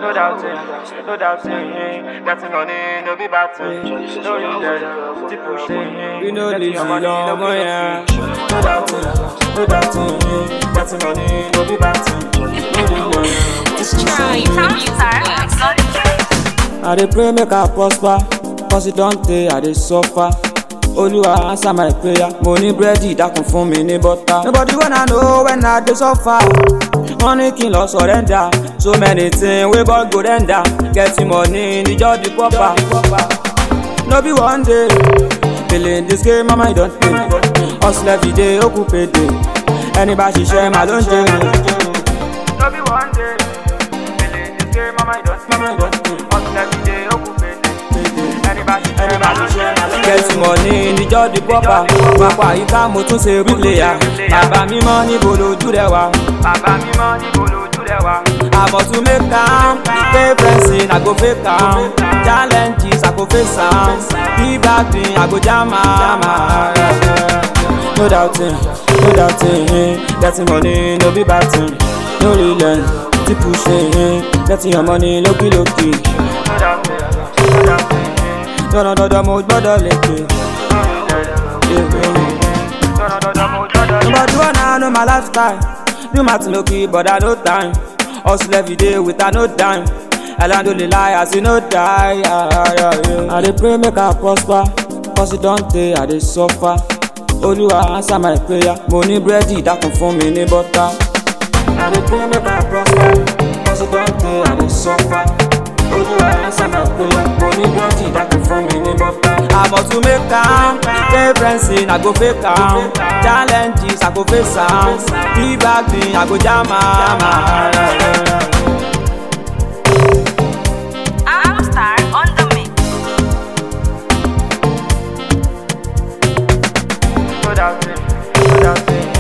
no doubting, no doubting. Getting money, no be bad thing. No regret, keep pushing. We no Getting lazy your money, no lọ́mọ be yẹn. No doubting, no doubting. Getting money, no be bad thing. No regret, keep pushing. I dey pray make I prosper, cause it don tey I dey suffer. Olúwa answer my prayer, mo ní búrẹ́dì dákun fún mi ní bọ́tà. Nobody wanna know when I dey suffer. Wọ́n ní kí n lọ surrender, so many things wey God go render. Getting money ní just the proper. No be one day, feeling this game my mind don pay. Hustle every day, ó kú payday. Ẹni bá ṣiṣẹ́ màá ló ń jẹun. No be one day. Feeling this game, mama, you don't Mama, you don't pay. Hustle every day, oh, good payday. Anybody, anybody, Get money ní jọ́ọ̀dì pọ́pà. Pápá àyíká mo tún ṣe rúlẹ̀yà. Bàbá mímọ́ níbo lójú rẹ̀ wá. Bàbá mi mọ́ níbo lójú rẹ̀ wá. Àmọ̀ tún make am, pay fencing, I go fake am. Challenges, I go face am. Be bad thing, I go jam am. No doubting, no doubting. Getting money, no be bad thing. No relent, keep pushing. Getting your money, lókì lókì. No doubting, no doubting. Dọ́dọ̀dọ́dọ̀ mo gbọ́dọ̀ lékè. Dọ́dọ̀dọ́dọ̀ mo dọ́dọ̀ lé. Nobody wanna know my lifestyle. Do my thing low key, but I no time. Hustle every day with a no dime. Alhamdulillah, I see no die. Yeah, yeah, yeah. I dey pray make I prosper, cause it don tey I dey suffer. Olúwa answer my prayer, mo ní búrẹ́dì dákun fún mi ní bọ́tà. I dey pray make I prosper, cause it don tey I dey suffer. Olúwa answer my prayer, mo ní búrẹ́dì dákun fún mi ní bọ́tà. Àmọ̀ tún make am, pay fencing, I go fake am. Challenges, I go face am. Be bad thing, I go jam am. I'm star on the mix. No doubting, no doubting.